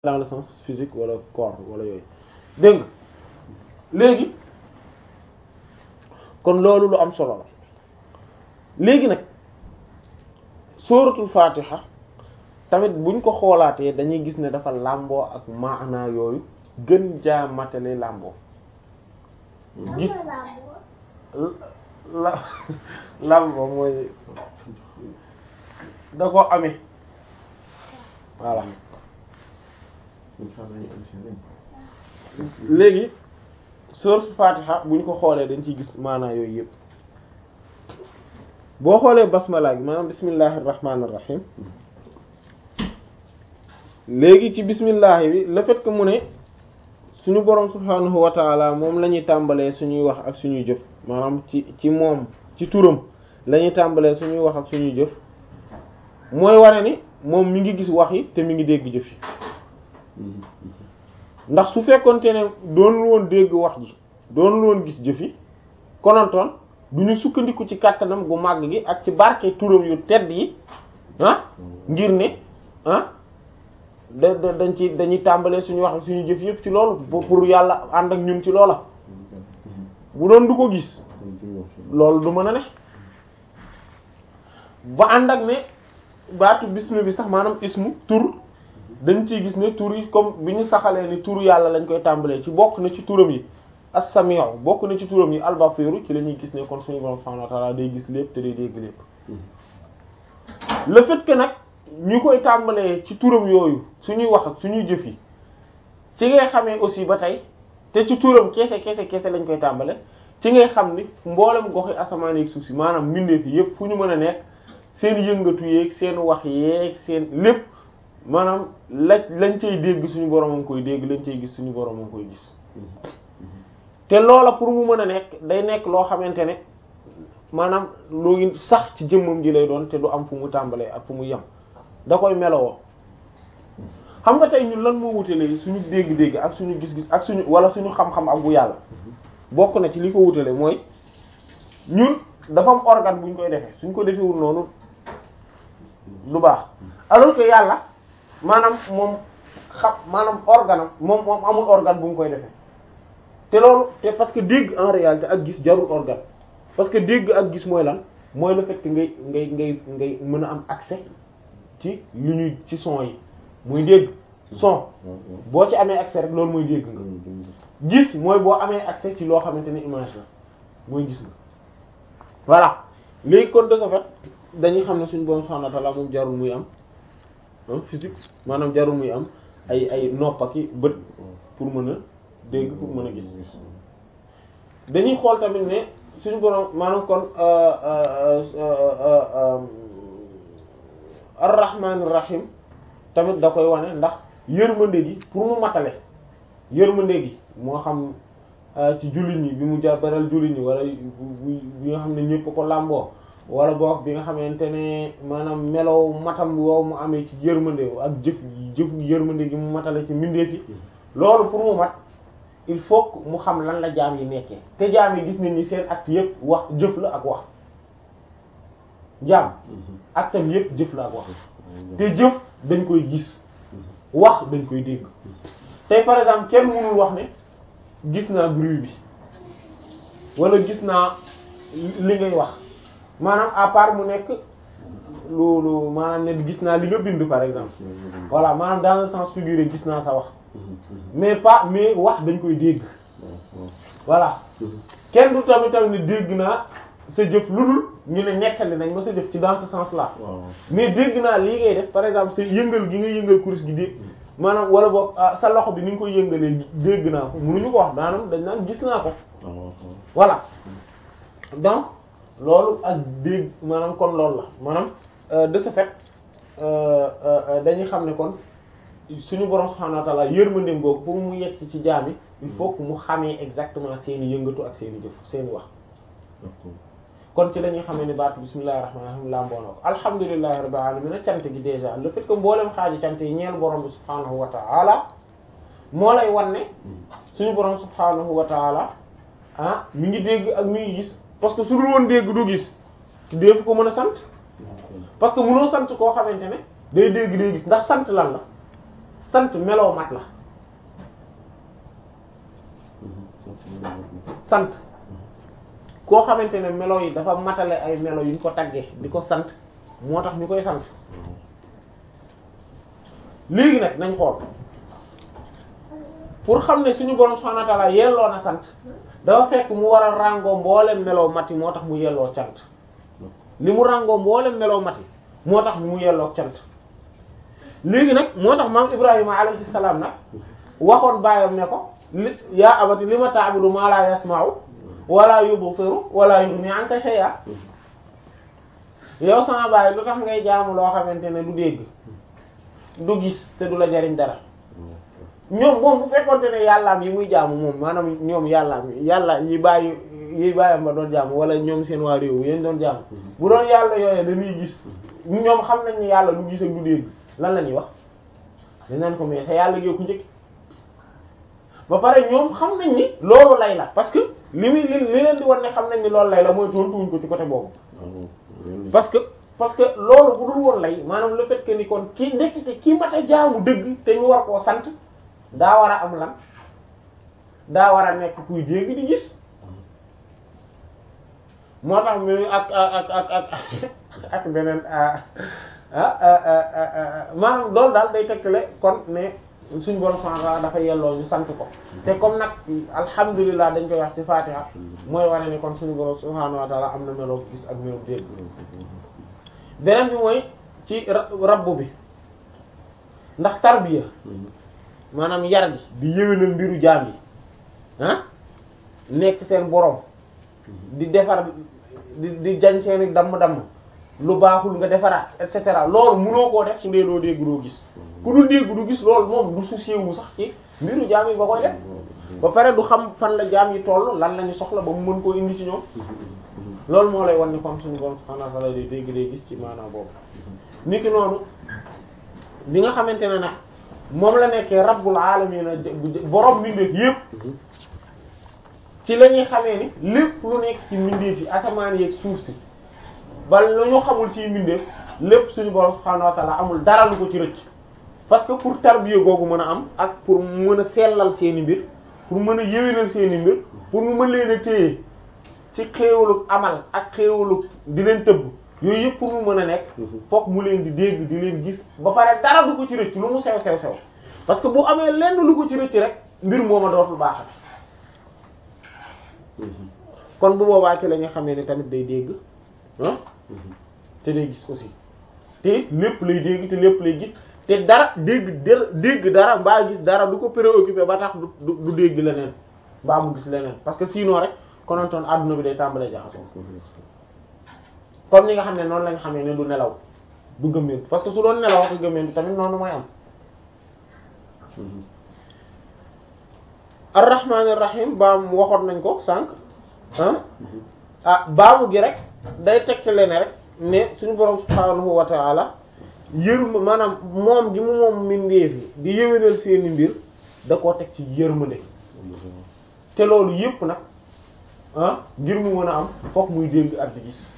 dans le sens physique wala corps wala yooyu dégg nga léegi kon loolu lu am solo la léegi nag sóoratul fatiha tamit buñ ko xoolaatee dañuy gis ne dafa làmboo ak maanaa yooyu gën jaa matale làmboo gis la làmboo mooy da ko amee voilà léegi sóoratul fatiha buñ ko xoolee dañ ciy gis maanaa yooyu yëpp boo xoolee basmala gi maanaam bismillahir rahmanir rahim léegi ci bismillah bi le fait que mu ne suñu borom subhanahu wa taala moom la ñuy tàmbalee suñuy wax ak suñuy jëf maanaam ci ci moom ci turam la ñuy tàmbalee suñuy wax ak suñuy jëf mooy wane ni moom mi ngi gis wax yi te mi ngi dégg jëf yi ndax su fekkonte ne doonul woon dégg wax ji doonul woon gis jëf yi konontoon du ñu sukkandiku ci kàttanam gu màgg gi ak ci barke turam yu tedd yi ah ngir ne ah da da dañ ci dañuy tàmbalee suñu wax suñu jëf yëpp ci loolu pour yàlla ànd ak ñun ci loola bu doon du ko gis loolu du mën a ne ba ànd ak ne baatu bismi bi sax maanaam ismu tur dañ ciy gis ne tur yi comme bi ñu saxalee ni turu yàlla lañ koy tàmbalee ci bokk na ci turam yi as-sami'u bokk na ci turam yi al-basiru ci la ñuy gis ne kon suñu borom subhanahu wa ta'ala day gis lépp te day dégg lépp le fait que nag ñu koy tàmbalee ci turam yooyu suñuy wax ak suñuy jëf yi ci ngay xamee aussi ba tey te ci turam kese kese kese lañ koy tàmbale ci ngay xam ni mboolem goxi asamaan yeeg suuf si maanaam mbindeef yi yépp fu ñu mën a nekk seen yëngatu yeeg seen wax yeeg seen lépp maanaam la lañ cay dégg suñu borom a ngi koy dégg lañ cay gis suñu borom a ngi koy gis te loola pour mu mën a nekk day nekk loo xamante ne maanaam lu sax ci jëmmam ji lay doon te du am fu mu tàmbalee ak fu mu yem da koy melowoo xam nga tey ñun lan moo wutalee suñu dégg-dégg ak suñu gis-gis ak suñu wala suñu xam-xam ak bu yàlla bokk na ci li ko wutale mooy ñun dafa am organe bu ñu koy defee suñ ko defewul noonu lu baax alors que yàlla maanaam moom xam maanaam organe am moom moom amul organe bu mu koy defee te loolu te parce que dégg en réalité ak gis jarul organe parce que dégg ak gis mooy lan mooy le fait que ngay ngay ngay ngay mën a am accès ci lu ñuy ci son yi muy dégg son boo ci amee accès rek loolu mooy dégg nga gis mooy boo amee accès ci loo xamante ne image la mooy gis nga voilà léegi kon de ce fait dañuy xam ne suñu borom subhanahu wa ta'ala moom jarul muy am physique maanaam jarul muy am ay ay nopp ak i bët pour mën a dégg pour mën a gis dañuy xool tamit ne suñu borom maanaam kon ar-rahmanir rahim tamit da koy wane ndax yërmande gi pour mu matale yërmande gi moo xam ci jullit ñi bi mu jabaral jullit ñi wala bi nga xam ne ñëpp ko làmboo wala boog bi nga xamante ne maanaam melow matam woow mu amee ci yërmande ak jëf jëf yërmande gi mu matale ci mbindeef yi loolu pour mu mat il faut que mu xam lan la jaam yi nekkee te jaam yi gis nañ ni seen acte yëpp wax jëf la ak wax jaam actam yëpp jëf la ak wax te jëf dañ koy gis wax dañ koy dégg tey par exemple kenn mënul wax ne gis naa bruit bi wala gis naa li ngay wax maanaam à part mu nekk lu lu maanaam ne gis naa li nga bind par exemple voilà maanaam dans le sens figuré gis naa sa wax mais pas mais wax dañ koy dégg voilà kenn du tamit tamit ne dégg naa sa jëf lu dul ñu ne nettali nañ ma sa jëf ci dans ce sens là mais dégg naa lii ngay def par exemple sa yëngal gi nga yëngal kuris gi dégg maanaam wala boog sa loxo bi ni nga koy yëngalee dégg naa ko mënuñu ko wax maanaam dañ naan gis naa ko voilà donc loolu ak dégg maanaam kon loolu la maanaam de ce fait dañuy xam ne kon suñu borom subhanahu wa ta'ala yërmandeem googu pour mu yegg ci jaam yi il faut que mu xamee exactement seeni yëngatu ak seeni jëf seeni wax kon ci la ñuy xamee ni baatu bismillahir rahmanir rahim lamboo na ko alhamdulillahi rabbil alamin cant gi déjà le fait que mboolem xaaji cant yi ñeel borom bi subhanahu wa ta'ala moo lay wan ne suñu borom subhanahu wa ta'ala ah mi ngi dégg ak mi ngi gis parce que su dul woon dégg du gis def ko mën a sant parce que mënoo sant koo xamante ne day dégg day gis ndax sant lan la sant meloo mat la sant koo xamante ne melo yi dafa matale ay melo yu ñu ko taggee di ko sant moo tax ñu koy sant léegi nag nañ xool pour xam ne suñu borom subhanahu wa ta'ala yelloo na sant dafa fekk mu war a ràngoo mboolem meloo mati moo tax mu yelloo cant li mu ràngoo mboolem meloo mati moo tax mu yelloo cant léegi nag moo tax maam Ibrahima alayhi salaam nag waxoon baayam ne ko li yaa abati li ma ta'budu ma la yasma'u wala yubsiru wala yughni anka shay'a yow sama baay lu tax ngay jaamu loo xamante ne du dégg du gis te du la jariñ dara ñoom moom bu fekkonte ne yàllaam yi muy jaamu moom maanaam ñoom yàllaam yàlla yi bàyyi yi bàyyam ba doon jaamu wala ñoom seen waa réew yéen doon jaamu bu doon yàlla yooyee dañuy gis ñoom xam nañ ne yàlla du gis ak du dégg lan la ñuy wax dañ naan ko mais sa yàlla gi ku njëkk ba pare ñoom xam nañ ni loolu lay la parce que li muy li li leen di wan ne xam nañ ni loolu lay la mooy tontuwuñ ko ci côté boobu parce que parce que loolu bu dul woon lay maanaam le fait que ni kon kii ndekete kii mat a jaamu dëgg te ñu war koo sant daa war a am lan daa war a nekk kuy dégg di gis moo tax mi ak ak ak ak ak beneen maanaam loolu daal day tekkale kon ne suñ borom subhanahu wa ta'ala dafa yelloo ñu sant ko te comme nag alhamdulilah dañ koy wax ci fatiha mooy wane ni kon suñu borom subhanahu wa ta'ala am na meloo gis ak meloo dégg beneen bi mooy ci rabbu bi ndax tarbiya maanaam yar gi di yéwénal mbiru jaam yi ah nekk seen borom di defar di di jañ seeni damm-damm lu baaxul nga defaraat et cetera loolu mënoo koo def su dee doo dégg doo gis ku dul dégg du gis loolu moom du soucier wu sax ci mbiru jaam yi ba koy def ba pare du xam fan la jaam yi toll lan la ñu soxla ba mu mën koo indi ci ñoom loolu moo lay wan ni kon suñu borom subhanahu wa ta'ala day dégg day gis ci maanaam boobu niki noonu bi nga xamante ne nag moom la nekkee rabbul alamin borom mbindeef yépp ci la ñuy xamee ni lépp lu nekk ci mbindeef yi asamaan yeeg suuf si ba lu ñu xamul ci mbindeef lépp suñu borom subhanahu wa ta'ala amul dara lu ko ci rëcc parce que pour tarbiya googu mën a am ak pour mu mën a sellal seeni mbir pour mën a yéwénal seeni mbir pour mu mën leen a téye ci xéewalu amal ak xéewalu di leen tëbb yooyu yëpp pour mu mën a nekk fokk mu leen di dégg di leen gis ba pare dara du ko ci rëcc lu mu sew sew sew parce que bu amee lenn lu ko ci rëcc rek mbir mooma dootul baaxat kon bu boobaa ci la ñu xamee ne tamit day dégg ah te day gis aussi te lépp lay dégg te lépp lay gis te dara dégg dégg dara mbaa gis dara du ko préoccupé ba tax du du dégg leneen mbaa mu gis leneen parce que sinon rek konontoon adduna bi day tàmbalee jaxasoo comme ni nga xam ne noonu lañ xamee ne du nelaw du gëmmeentu parce que su doon nelaw ak gëmmeentu tamit noonu mooy am ar-rahmanir rahim baam waxoon nañ ko sànq ah ah baamu gi rek day tegtale ne rek ne suñu borom subhaanahu wa ta'ala yërma maanaam moom gi mu moom mbindeef yi di yëwénal seeni mbir da koo teg ci yërmande te loolu yépp nag ah ngir mu mën a am fokk muy dégg ak di gis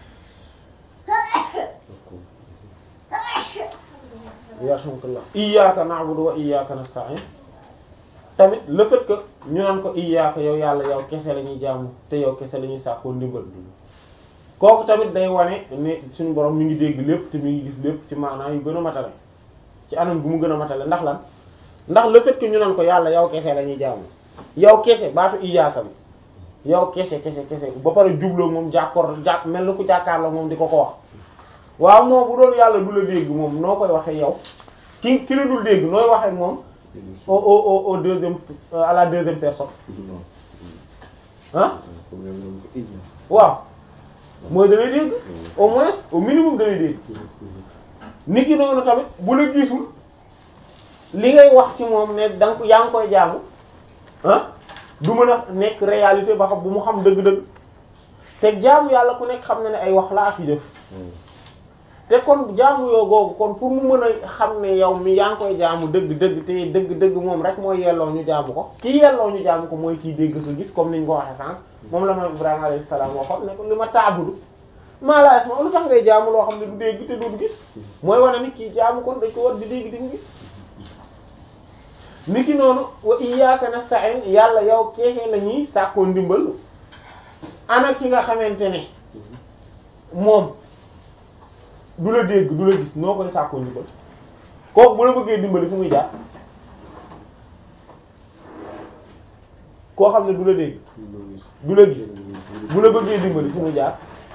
yarhamukallah iyyaka na'budu wa iyyaka nasta'in tamit le fait que ñu naan ko iyyaka yow yàlla yow kese la ñuy jaamu te yow kese la ñuy sàkkoo ndimbal kooku tamit day wane ne suñu borom mi ngi dégg lépp te mi ngi gis lépp ci maanaam yu gën a matale ci anam gu mu gën a matale ndax lan ndax le fait que ñu naan ko yàlla yow kese la ñuy jaamu yow kese baatu iyyaka bi yow kese kese kese ba pare jubloo moom jàkkoor jàkk mel ni ku jàkkaarloo moom di ko ko wax waaw moom bu doon yàlla du la dégg moom noo koy waxee yow ki ki la dul dégg nooy waxee moom au au au au deuxième à la deuxième personne ah waaw mooy dalay dégg au moins au minimum dalay dégg nit ki noonu tamit bu la gisul li ngay wax ci moom ne da nga ko yaa ngi koy jaamu ah du mën a nekk réalité ba xam bu mu xam dëgg-dëgg te jaamu yàlla ku nekk xam na ne ay wax la ak jëf te kon jaamu yoo googu kon pour mu mën a xam ne yow mi yaa ngi koy jaamu dëgg dëgg te dëgg dëgg moom rek mooy yelloo ñu jaamu ko kii yelloo ñu jaamu ko mooy kii dégg ko gis comme niñ ko waxee sànq moom la ma Ibrahima alayhi salaam waxoon ne ko li ma taabudu maa laa yasma lu tax ngay jaamu loo xam ne du dégg te du gis mooy wane ni kii jaamu kon dañ ko war di dégg di gis niki noonu wa iyyaka nasta'in yàlla yow keexee la ñuy sàkkoo ndimbal ana ki nga xamante ne moom du la dégg du la gis noo koy sàkkoo ndimbal kooku bu la bëggee dimbali fu muy jaar koo xam ne du la dégg du la gis bu la bëggee dimbali fu muy jaar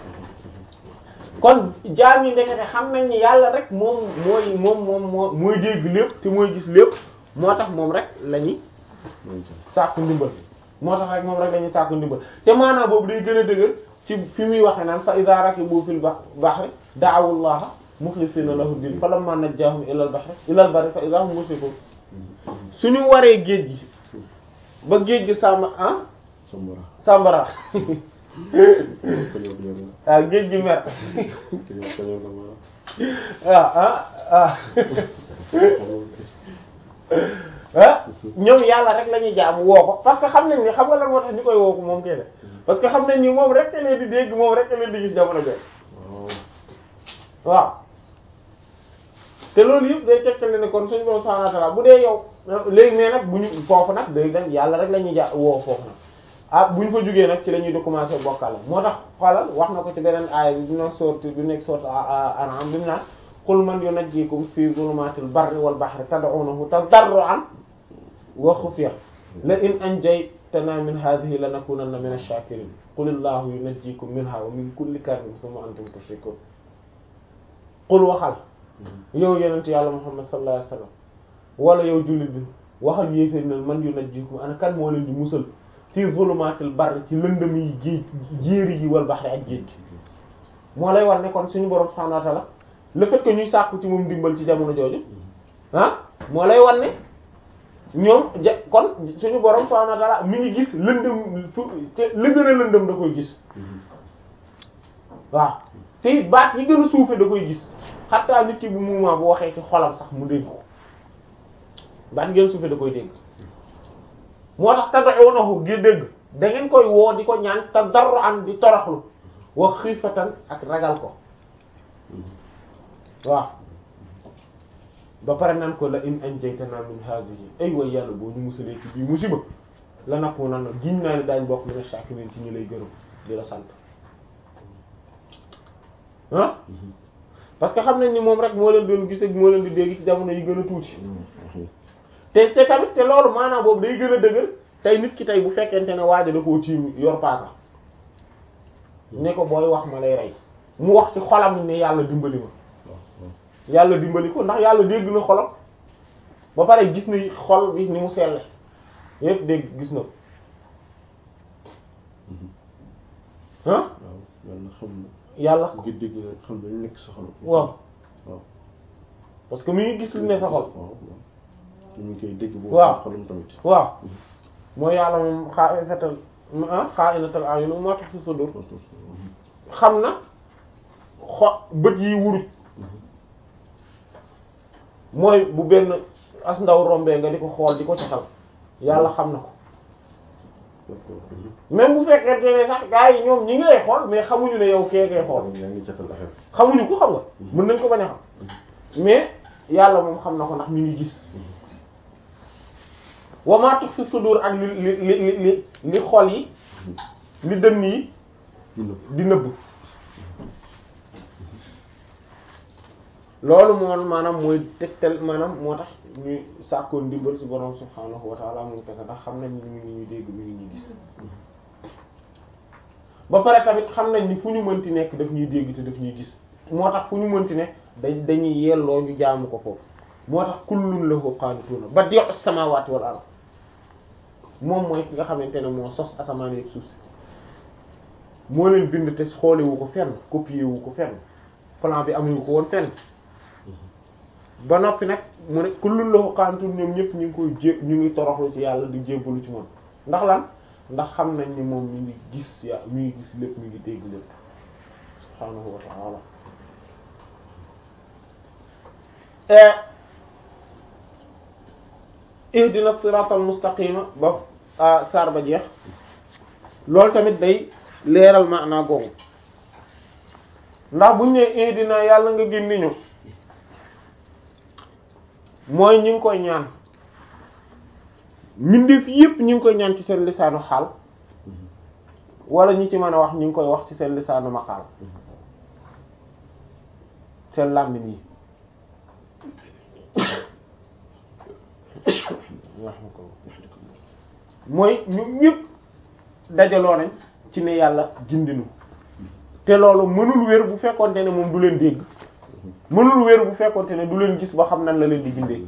kon jaam yi ndekete xam nañ ni yàlla rek moom mooy moom moom moo mooy dégg lépp te mooy gis lépp moo tax moom rek la ñuy sàkku ndimbal moo tax rek moom rek la ñuy sàkku ndimbal te maanaam boobu day gën a dëgër ci fi muy waxe naan fa iza rakibu fil bahri da'awu llaha mukhlisina lahu din falamma najjahum ilal bahri ilal barri fa iza hum mushrikun suñu waree géej gi ba géej gi sàmm ah sàmbara ah géej gi mer ah ah ah ah ñoom yàlla rek la ñuy jaamu woo ko parce que xam nañ ni xam nga lan moo tax ñu koy woo ko moom kene parce que xam nañ ni moom rek leen di dégg moom rek leen di gis jamono jooju waaw te loolu yëpp day tegtale ne kon suñu borom subhanahu wa ta'ala bu dee yow léegi mais nag bu ñu foofu nag day dañ yàlla rek la ñuy ja woo foofu nag ah bu ñu fa jógee nag ci la ñuy di commencer bokkal moo tax xoolal wax na ko ci beneen aaya bi dina sourate bi nekk sourate An'am bi mu naan qul man yunajjikum fi zulumatil barri wal bahri tad'unahu tadarru'an wa khufya la in anjaytana min hadhihi lanakunanna min ash-shakirin qul illahu yunajjikum minha wa min kulli karbin thumma antum tushrikun qul waxal yow yonent yàlla Muhammad sallallahu alayhi wasallam wala yow jullit bi waxal yéeféer na man yunajjikum ana kan moo leen di musal fi zulumatil barri ci lëndëm yi géej jéeri yi wal bahri ak géej moo lay war ne kon suñu borom subhanahu wa ta'ala le fait que ñuy sàkku ci moom dimbal ci jamono jooju ah moo lay wan ne ñoom ja kon suñu borom subhanahu wa ta'ala mi ngi gis lëndëm fu te la gën a lëndëm da koy gis waaw te baat yi gën a suufe da koy gis xataa nit ki bu moment bu waxee ci xolam sax mu dégg ko baat yi gën a suufe da koy dégg moo tax tad'unahu gi dégg da ngeen koy woo di ko ñaan tadarruan di toroxlu wa xiifatan ak ragal ko waaw ba pare nan ko la in anjaytana min hadhihi ay way yàlla boo ñu musalee ci bii musiba la nakku nan giñ naa ne daañ bokk mina shakirin ci ñi lay gërëm di la sant ah parce que xam nañ ni moom rek moo leen doon gis ak moo leen di dégg ci jamono yi gën a tuuti te te tamit te loolu maanaam boobu day gën a dëgër tey nit ki tey bu fekkente ne waaja da koo tiim yor paaka ne ko booy wax ma lay rey mu wax ci xolam ne yàlla dimbali ma yàlla dimbali ko ndax yàlla dégg na xolam ba pare gis na xol bi ni mu selle yépp dégg gis na ko ah yàlla xam na yàlla ngir dégg na xam na lu nekk sa xol waaw waaw parce que mi ngi gis li ne sa xol waaw waaw te ñu ngi koy dégg boobu waaw xolam tamit waaw mooy yàlla moom xaa fetal ah xaa inatal ayun moo tax fi sudur xam na xo bët yi wuruj mooy bu benn as ndaw rombee nga di ko xool di ko caxal yàlla xam na ko même bu fekkente ne sax gars yi ñoom ñi ngi lay xool mais xamuñu ne yow kee ngay xool yaa ngi jatal affaire xamuñu ko xam nga mën nañ ko bañ a xam mais yàlla moom xam na ko ndax mi ngi gis wa ma tux fi sudur ak li li li li li xol yi li dënn yi di nëbb loolu moom maanaam mooy tegtal maanaam moo tax ñuy sàkkoon ndimbal ci borom subhaanahu wa ta'ala moom kese ndax xam nañ ni mi ngi ñuy dégg mi ngi ñuy gis ba pare tamit xam nañ ni fu ñu mënti nekk daf ñuy dégg te daf ñuy gis moo tax fu ñu mënti ne dañ dañuy yelloo ñu jaamu ko foofu moo tax kullun lahu qaanituuna badi'us samaawaati wal ard moom mooy ki nga xamante ne moo sos asamaan ak suuf si moo leen bind te xoolewu ko fenn copier wu ko fenn plan bi amuñu ko woon fenn ba noppi nag mu ne kullun lahu qaanituun ñoom ñëpp ñu ngi koy jé ñu ngi toroxlu ci yàlla di jébbalu ci moom ndax lan ndax xam nañ ni moom mi ngi gis ya mi ngi gis lépp mi ngi dégg lépp subhaanahu wa ta'ala ihdina siratal mustaqima ba saar ba jeex loolu tamit day leeral maanaa googu ndax buñ ne ihdina yàlla nga gindi ñu mooy ñu ngi koy ñaan mbindeef yépp ñu ngi koy ñaan ci seen lisaanu xaal wala ñi ci mën a wax ñu ngi koy wax ci seen lisaanu maqaal seen làmmiñ yi mooy ñu ñëpp dajaloo nañ ci ne yàlla gindinu te loolu mënul wér bu fekkonte ne moom du leen dégg mënul wér bu fekkonte ne du leen gis ba xam nan la leen di gindee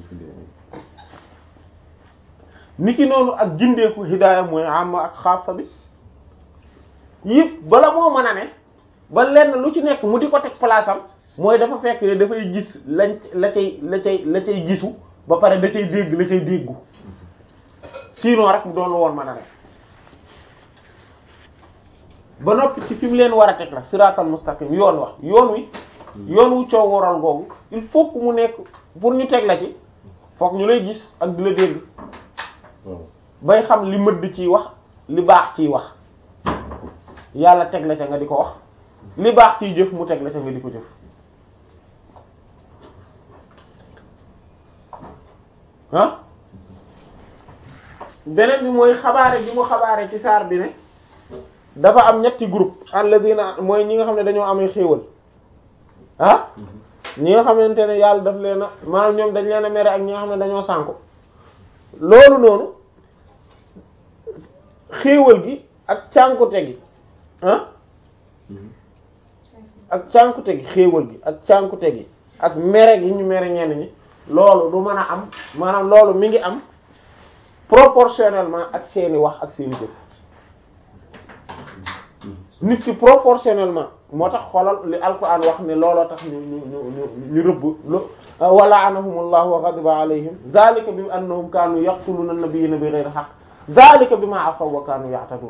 niki noonu ak gindeeku hidaaya mooy am ak xaasa bi yëpp bala moo mën a ne ba lenn lu ci nekk mu di ko teg place am mooy dafa fekk ne dafay gis lañ la cay la cay la cay gisu ba pare da cay dégg la cay déggu sinon rek mu doon woon mën a ne ba noppi ci fi mu leen war a teg la siraatal mustaqim yoon wax yoon wi yoon wu coow waral googu il faut que mu nekk pour ñu teg la ci foog ñu lay gis ak di la dégg bay xam li mëdd ciy wax li baax ciy wax yàlla teg la ca nga di ko wax li baax ciy jëf mu teg la ca nga di ko jëf ah beneen bi mooy xabaare bi mu xabaare ci saar bi ne dafa am ñetti groupe alladina mooy ñi nga xam ne dañoo amee xéewal ah ñi nga xamante ne yàlla daf leen a maanaam ñoom dañ leen a mere ak ñi nga xam ne dañoo sànku loolu noonu xéewal gi ak cànkute gi ah ak cànkute gi xéewal gi ak cànkute gi ak mere gi ñu mere ñenn ñi loolu du mën a am maanaam loolu mi ngi am proportionnellement ak seeni wax ak seeni jëf nit ki proportionnellement moo tax xoolal li alquran wax ne looloo tax ñu ñu ñu ñu rëbb wa la'anahumullahu wa ghadiba alayhim zalika bi annahum kanu yaqtuluna an-nabiyyina bighayri haqq zalika bima asaw wa kanu ya'tadun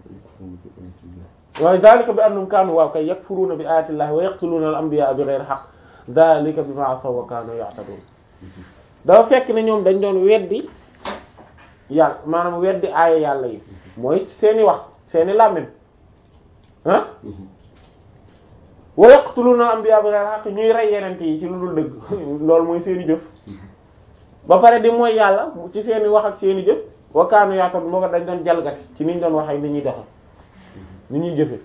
waaye zalika bi annahum kanu waaw kay yakfuruna bi ayati llahi wa yaqtuluna al-anbiya'a bighayri haqq zalika bima asaw wa kanu ya'tadun dafa fekk ne ñoom dañ doon weddi yàlla maanaam weddi aaya yàlla yi mooy seeni wax seeni làmmiñ ah wa yaqtuluna al-anbiya bi ghayri haqq ñuy rey yenente yi ci lu dul dëgg loolu mooy seeni jëf ba pare di mooy yàlla ci seeni wax ak seeni jëf wa kaanu yaatoon moo ko dañ doon jalgati ci niñ doon wax ak ni ñuy doxe ni ñuy jëfe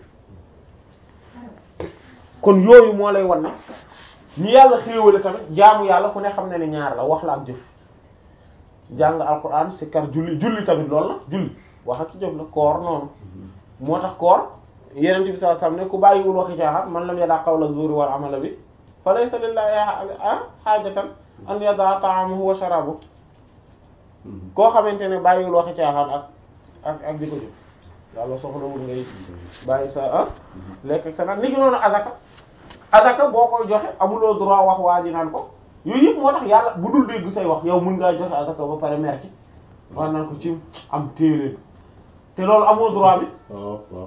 kon yooyu moo lay wan ne ñi yàlla xéewale tamit jaamu yàlla ku ne xam ne ne ñaar la wax la ak jëf jàng alquran sikkar julli julli tamit loolu la julli wax ak ci jëf la koor noonu moo tax koor yeneen bi sallallahu alayhi wasallam ne ku bàyyiwul waxi caaxaan man lam yada qawla zuri wal amala bi fa laysa lillahi haajatan an yada ta'amahu wa sharabahu koo xamante ne bàyyiwul waxi caaxaan ak ak ak di ko jëf yàlla soxlawul ngay bàyyi sa ah lekk ak sa naan ni ki noonu azaka azaka boo koy joxe amuloo droit wax waa ji naan ko yooyu yëpp moo tax yàlla bu dul dégg say wax yow mën ngaa joxe azaka ba pare mer ci wax naan ko ci am téeléen te loolu amoo droit bi waaw waaw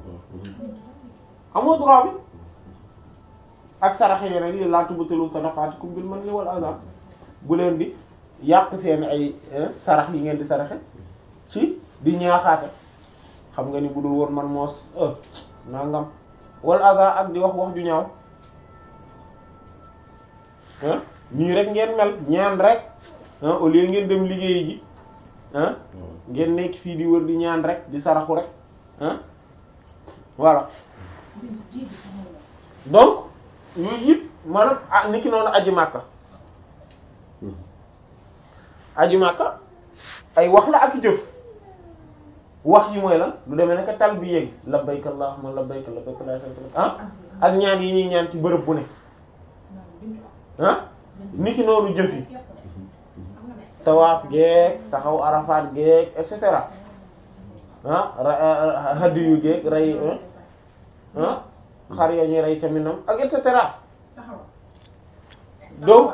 amoo droit bi ak saraxe yi rek laa tubtilu sadaqaatikum bil manni wal adha bu leen di yàq seen ay sarax yi ngeen di saraxe ci di ñaaxaate xam nga ni bu dul woon man moos nangam wal adha ak di wax wax ju ñaaw ah nii rek ngeen mel ñaan rek ah au lieu ngeen dem liggéey ji ah ngeen nekk fii di wër di ñaan rek di saraxu rek ah voilà donc yooyu yëpp maanaam ah ni ki noonu aji màkka aji màkka ay wax la ak jëf wax yi mooy lan lu demee naka talbiya gi labbayk allahumma labbayk labbayk la sharika lak ah ak ñaan yi ñuy ñaan ci bërëb bu ne ah ni ki noonu jëf yi tawaaf geek taxaw arafaat geek et cetera ah hadiyu geek rey ah xar ya ñuy rey ca minam ak et cetera donc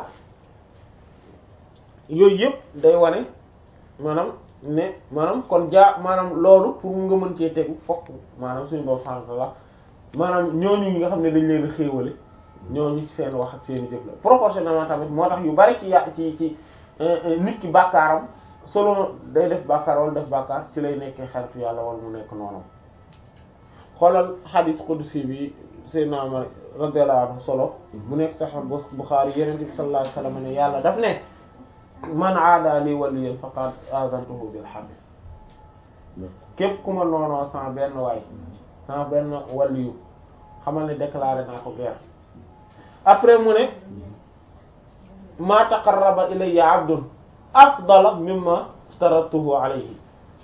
yooyu yëpp day wane maanaam ne maanaam kon jaa maanaam loolu pour nga mën cee tegu fokk maanaam suñu boobu sant la maanaam ñooñu ñi nga xam ne dañ leen xéewale ñooñu ci seen wax ak seen jëf la proportionnellement tamit moo tax yu bari ci ya ci ci nit ki bàkkaaram selon day def bàkkaar wala def bàkkaar ci lay nekkee xaritu yàlla wala mu nekk noonu xoolal xadiis qudsi bi Seydina Umar radiyallahu anhu solo mu nekk Sahih Bukhari Yonent bi sallallahu alayhi wasallam ne yàlla daf ne man aada li waliyan faqad azantuhu bil harb képp ku ma noonoo sama benn waay sama benn waliyu xamal ne déclaré naa ko guerre après mu ne ma taqarraba ilayya abdun afdala mimma aftaratuhu alayhi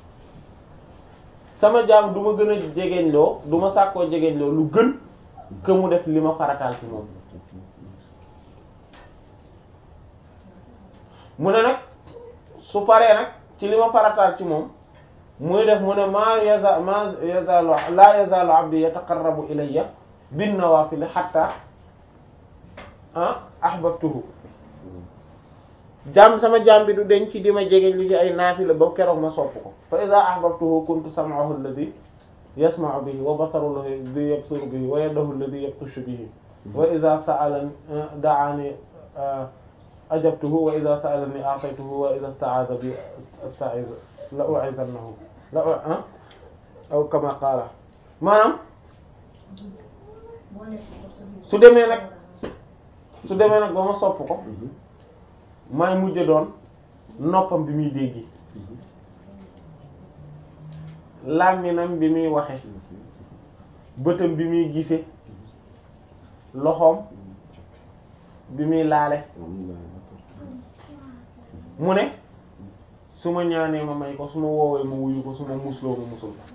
sama jaam du ma gën a jegeñ loo du ma sàkkoo jegeñ loo lu gën que mu def li ma farataal ci moom mu ne nag su paree nag ci li ma farataal ci moom muy def mu ne ma yaza ma yazalu la yazalu abdi yataqarrabu ilayya bin nawafil hatta ah ahbabtuhu jaam sama jaam bi du denc di ma jege lu ci ay naafila ba keroog ma sopp ko fa iza ahbabtuhu kuntu sam'ahu alladhi yasma'u bihi wa basaruhu alladhi yabsuru bihi wa yadahu alladhi yabtashu bihi wa iza sa'alani da'ani ajabtuhu wa iza sa'alani a'taytuhu wa iza ista'adha bi asta'iz la u'izannahu la ah aw kama qala maanaam su demee nag su demee nag ba ma sopp ko maay mujj doon noppam bi muy déggi làmminam bi muy waxe bëtam bi muy gise loxoom bi muy laale mu ne su ma ñaanee ma may ko su ma woowee ma wuyu ko su ma musloo ma musul ko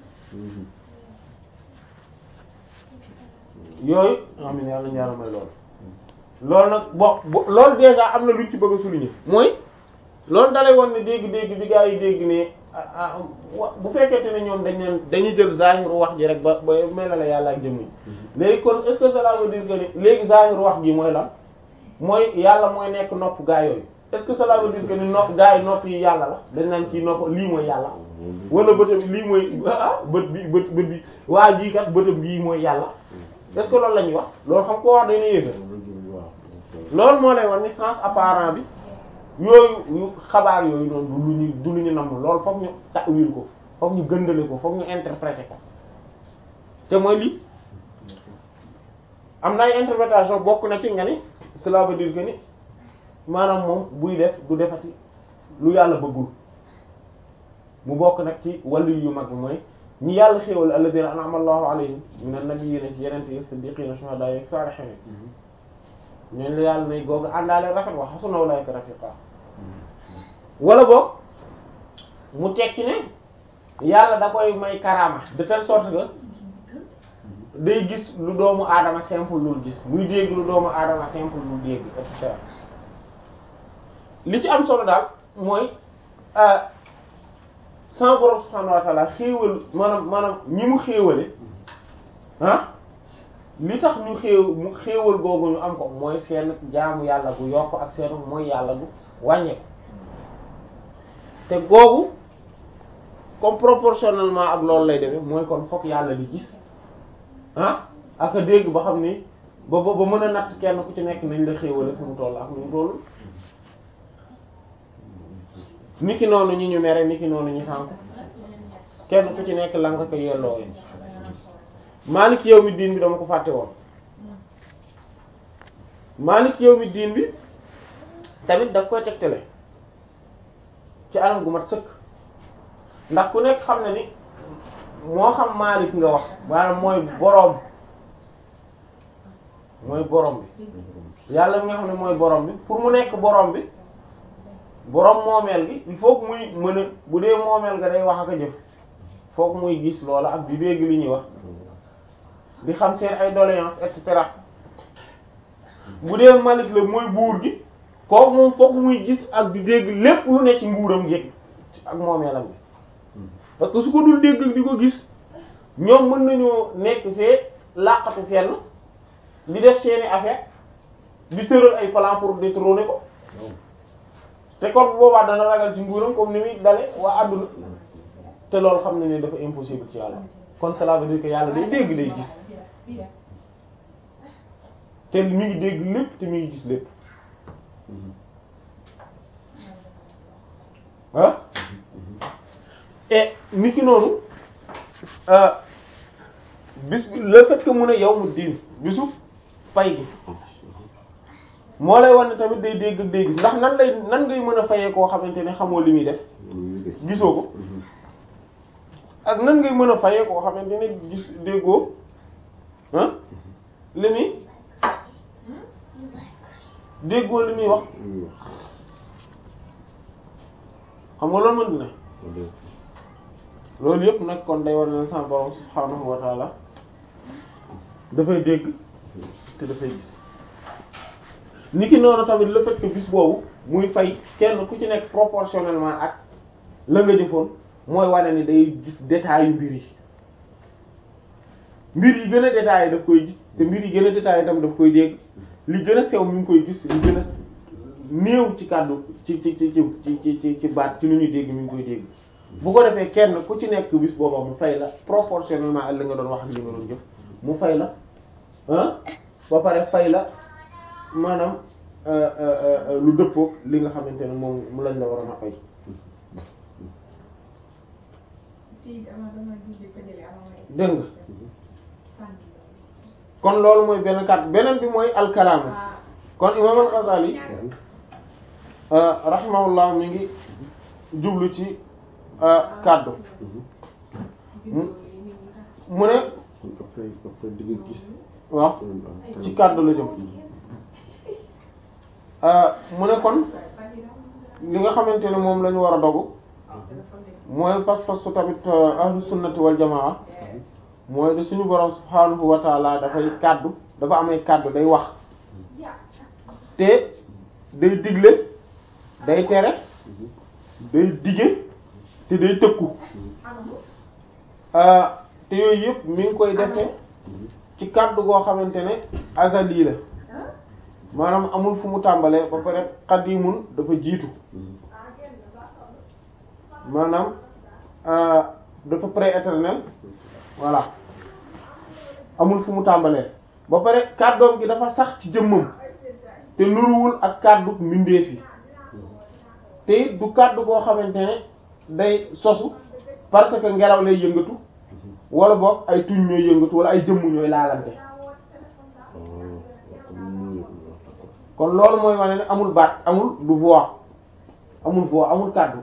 yooyu amin yàlla ñu yàlla may loolu loolu nag bon loolu déjà am na luñ ci bëgg a souligner mooy loolu dalay won ne dégg-dégg bi gaa yi dégg ne bu fekkente ne ñoom dañ leen dañuy jël zahiru wax ji rek ba ba mel la yàlla ak jëmm yi léegi kon est-ce que cela veut dire que ni léegi zahiru wax ji mooy lan mooy yàlla mooy nekk nopp gaa yooyu est-ce que cela veut dire que ni nopp gaa yi nopp yi yàlla la dañ naan ci nopp lii mooy yàlla wala bëtam lii mooy ah bët bi bët bët bi waa jii kat bëtam bii mooy yàlla est-ce que loolu la ñuy wax loolu xam ko wax dañ ne yéefe loolu moo lay wax ni sens apparent bi yooyu xabaar yooyu noonu du lu ñu du lu ñu namm loolu foog ñu ta'wil ko foog ñu gëndale ko foog ñu interpréter ko te mooy lii am na ay interprétation bokk na ci nga ni cela veut dire que ni maanaam moom buy def du defati lu yàlla bëggul mu bokk nag ci wàllu yu mag bi mooy ñi yàlla xéewal alladhina an'ama Allahu alayhim minan nabiyyiina ci yeneen yi siddiqiina shuhadaa yi saalihiin ñooñu la yàlla nay googu àndaale rafet wa hasuna ulaa'ika rafiiqa wala boog mu tekki ne yàlla da koy may karaama de telle sorte que day gis lu doomu aadama simple lul gis muy dégg lu doomu aadama simple lul dégg et cetera li ci am solo daal mooy sama borom subhaanahu wa ta'ala xéewal maanaam maanaam ñi mu xéewale ah li tax ñu xéew mu xéewal googu ñu am ko mooy seen jaamu yàlla gu yokk ak seen mooy yàlla gu wàññeeku te googu comme proportionnellement ak loolu lay demee mooy kon fokk yàlla di gis ah ak a dégg ba xam ni ba ba ba mën a natt kenn ku ci nekk nañ la xéewale fu mu toll ak nu mu toll niki noonu ñi ñu mere niki noonu ñu sànk kenn ku ci nekk la nga ko yelloo yi Maalik yawmi diin bi dama ko fàtte woon Maalik yawmi diin bi tamit daf koy tegtale ci anam gu mat sëkk ndax ku nekk xam na ni moo xam Maalik nga wax maanaam mooy boroom mooy boroom bi yàlla mi nga xam ne mooy boroom bi pour mu nekk boroom bi boroom moomeel gi il faut que muy mën a bu dee moomeel ga day wax ak a jëf faut que muy gis loola ak di dégg li ñuy wax di xam seen ay doléances et cetera bu dee Malik la mooy buur gi kooku moom foog muy gis ak di dégg lépp lu ne ci nguuram gi ak moomeelam bi parce que su ko dul dégg di ko gis ñoom mën nañoo nekk fee làqatu fenn di def seeni affaire di tëral ay plan pour détrôner ko te kon bu boobaa dana ragal ci nguuram comme ni muy dale waa àdduna te loolu xam ne ne dafa impossible ci yàlla kon cela veut dire que yàlla day dégg day gis te mi ngi dégg lépp te mi ngi gis lépp ah et ni ki noonu bis le fait que mu ne yawmu diin bisu pay gi moo lay wan ne tamit day dégg ak day gis ndax nan lay nan ngay mën a fayee koo xamante ne xamoo li muy def gisoo ko ak nan ngay mën a fayee koo xamante ne gis déggoo ah li muy déggoo li muy wax xam nga loolu mën na loolu yëpp nag kon day war na sama borom subhaanahu wa taala dafay dégg te dafay gis niki noonu tamit le fait que bis boobu muy fay kenn ku ci nekk proportionnellement ak la nga jëfoon mooy wane ni day gis détails yu mbir yi mbir yi gën a détaillé daf koy gis te mbir yi gën a détaillé tam daf koy dégg li gën a sew mi ngi koy gis li gën a néew ci kàddu ci ci ci ci ci ci baat ci lu ñuy dégg mi ngi koy dégg bu ko defee kenn ku ci nekk bis booba mu fay la proportionnellement ak li nga doon wax ak li nga doon jëf mu fay la ah ba pare fay la maanaam lu dëppook li nga xamante ne moom mu lañ la waroon a fay dégg nga kon loolu mooy benn kàddu beneen bi mooy alkalaamu kon imam al-Ghazali rahimahullah mi ngi jublu ci kàddu mu ne après après di nga gis waaw ci kàddu la jëm mu ne kon li nga xamante ne moom la ñu war a dogu mooy pas-pas su tamit ahlu sunnati wal jamaa mooy de suñu borom subhaanahu wa taala dafay kàddu dafa amay kàddu day wax te day digle day tere day dige te day tëkku te yooyu yëpp mi ngi koy defee ci kàddu goo xamante ne azali la maanaam amul fu mu tàmbalee ba pare xadimun dafa jiitu maanaam dafa pré-éternel voilà amul fu mu tàmbalee ba pare kàddoom gi dafa sax ci jëmmam te nuruwul ak kàddu mbindeef yi te it du kàddu goo xamante ne day sosu parce que ngelaw lay yëngatu wala boog ay tuñ ñooy yëngatu wala ay jëmm ñooy laalante kon loolu mooy wane ne amul baat amul du voix amul voix amul kàddu